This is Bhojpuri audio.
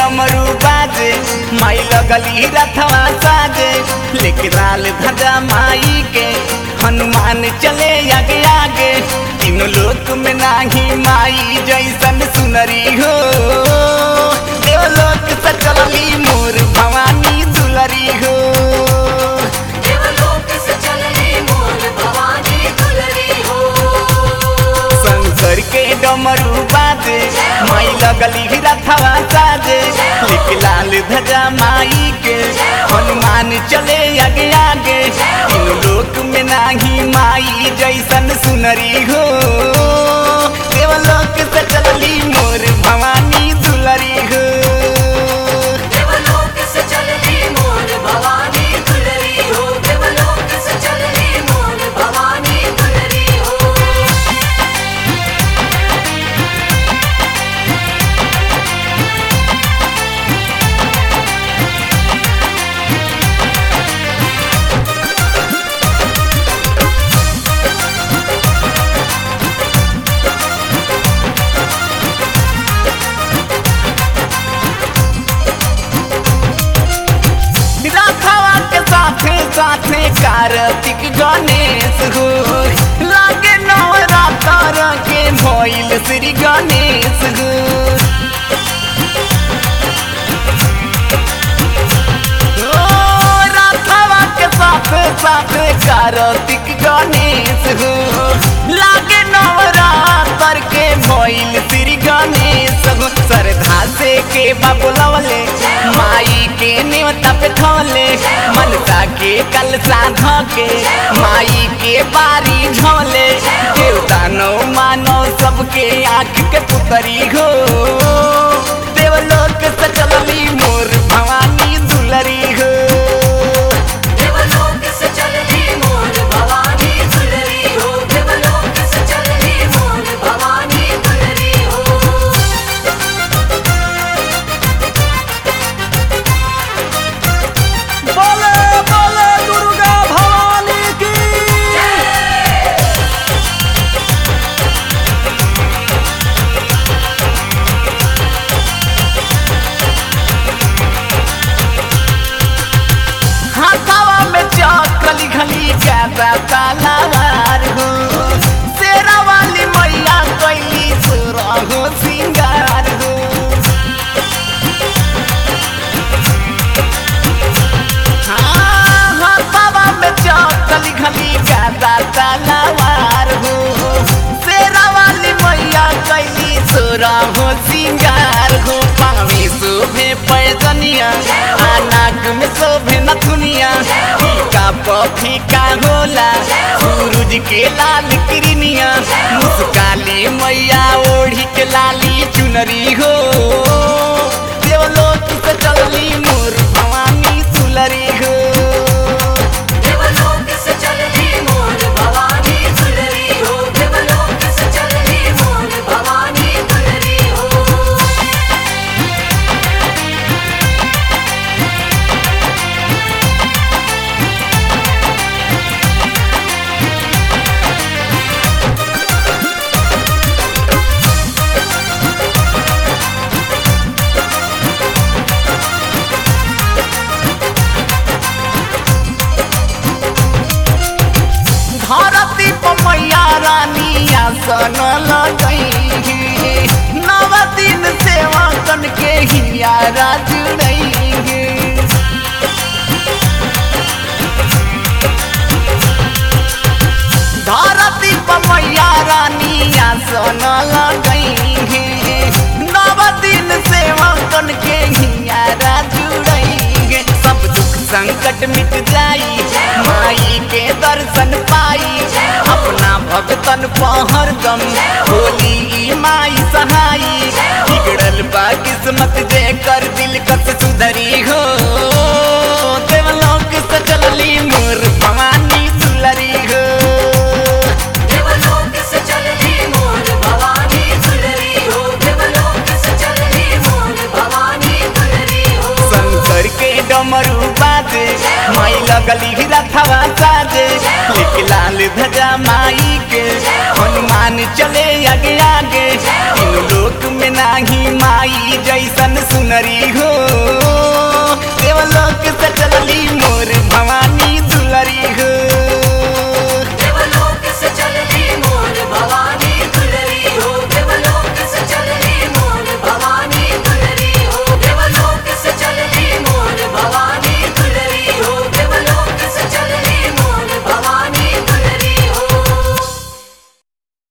डमरू बाजे माई लगली रथवा साजे लेके लाल ध्वजा माई के हनुमान चले आगे आगे तीनों लोक में नाही माई जैसन सुनरी हो देवलोक से चलली मोर भवानी दुलरी हो देवलोक से चलनी मोर भवानी दुलरी हो शंकर के डमरू बाजे माई लगली रथवा साजे लिख लाल ध्वजा माई के हनुमान चले आगे आगे इन लोक में नाही माई जैसन सुनरी हो देवलोक से चलली मोर भवानी दुलरी हो देवलोक से चलनी मोर भवानी दुलरी हो देवलोक से चलनी मोर भवानी दुलरी हो राधावा के साथे साथे कार्तिक गणेश हो लागे नवरात्र के भइल श्री गणेश हो ओ, राधावा के साथे साथे कार्तिक गणेश हो लागे नवरात्र के भइल श्री गणेश हो श्रद्धा से के बाबुलवले माई के नेवता पे थोले मनसा के कलसा धके माई के बारी झोले देवता नो मानो सबके आँख के पुतरी हो देवलोक से चलली मोर भवानी दुलरी हो देवलोक से चलनी मोर भवानी दुलरी हो देवलोक से चलनी मोर भवानी दुलरी हो बोले बोले दुर्गा भवानी की हाथावा में चौकली घली ज्यादा तालावार हो शेरा वाली मैया कैली सुरा हो सिंगार हो हाँ, हाथावा में चौकली घली ज्यादा तालावार हो शेरा वाली मैया कैली सुरा हो सिंगार हो पावी शोभे पैजनिया आ नाक में शोभे नथुनिया फीका पफीका होला सूरज के लाल किरनिया मुस्काली मैया ओढ़ी के लाली चुनरी हो देवलोक से चलली मोर भवानी दुलरी हो देवलोक से चलनी मोर भवानी दुलरी हो देवलोक से चलनी मोर भवानी दुलरी हो धरती पर मैया रानी आसन लगई नव दिन सेवा कन के हियारा जुड़ई धरती पर मैया रानी आसन लगई नव दिन सेवा कन के हियारा जुड़ई सब दुख संकट मिट जाई माई के दर्शन पाई अपना भगतन पहर दम होली ई माई सहाई बिगड़ल बा किस्मत जे कर दिल कस सुधरी हो देवलोक से चलली मोर भवानी दुलरी हो देवलोक से चलनी मोर भवानी दुलरी हो देवलोक से चलनी मोर भवानी दुलरी हो शंकर के डमरू बाजे माई लगली रथवा साजे लिख लाल ध्वजा माई के हनुमान चले आगे आगे इन लोग लोक में नाही माई जैसन सुनरी हो देवलोक से चलली